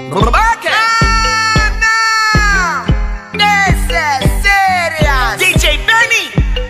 Okay. This is serious. DJ Benny.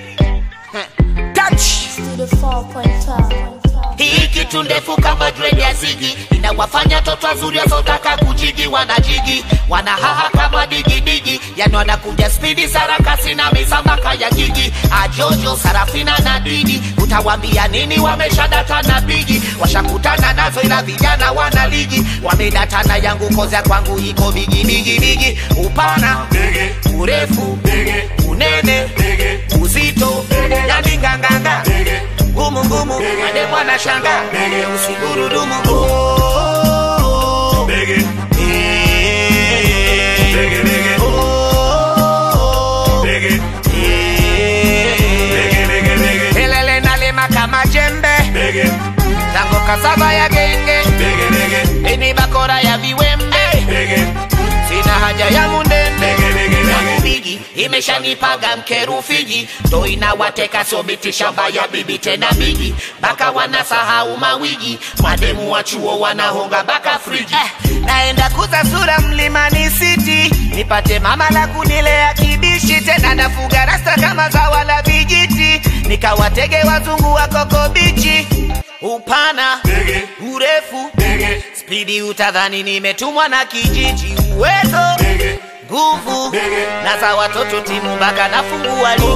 Touch. to the 4.5. Hii kitu ndefu kama dread ya zigi inawafanya toto wazuri wasiotaka kujigi wanajigi wanahaha kama digidigi yani wanakuja spidi sarakasi na misambaka ya gigi ajojo sarafina na didi utawambia nini wameshadata na bigi washakutana nazo ila vijana wana ligi wamedatana yangu koza kwangu iko bigi bigi bigi upana urefu unene uzito yani nganganga ngumu ngumu ade mwana shanga usigurudumu Oh, eh, oh, eh. Kelele nalima kama jembe tango kasava ya genge ini bakora ya viwembe sina haja ya mundende yangu bigi imeshanipaga mkerufiji ndo inawateka sobiti shamba ya bibi tena bigi baka wanasahau mawigi mademu wa chuo wanahonga baka friji Eh, naenda kuza sura mlimani city nipate mama la kunilea kibishi tena nafuga rasta kama zawa la vijiti nikawatege wazungu wa kokobichi upana urefu spidi utadhani nimetumwa na kijiji uwezo nguvu na za watoto timu mpaka nafungua ligi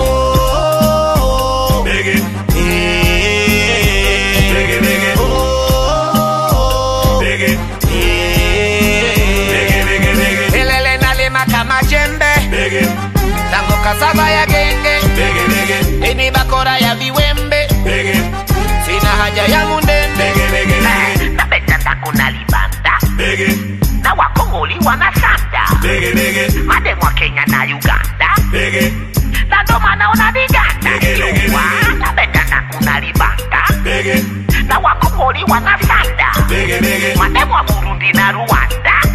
kelele nalima kama jembe tango kasava ya genge ini bakora ya viwembe sina haja ya mundende napenda kuna libanda na wakongoli wanasanda mademu wa kenya na uganda na ndo maana unaniganda Yua, napenda na kuna libanda na wakongoli wanasanda mademu wa burundi na rwanda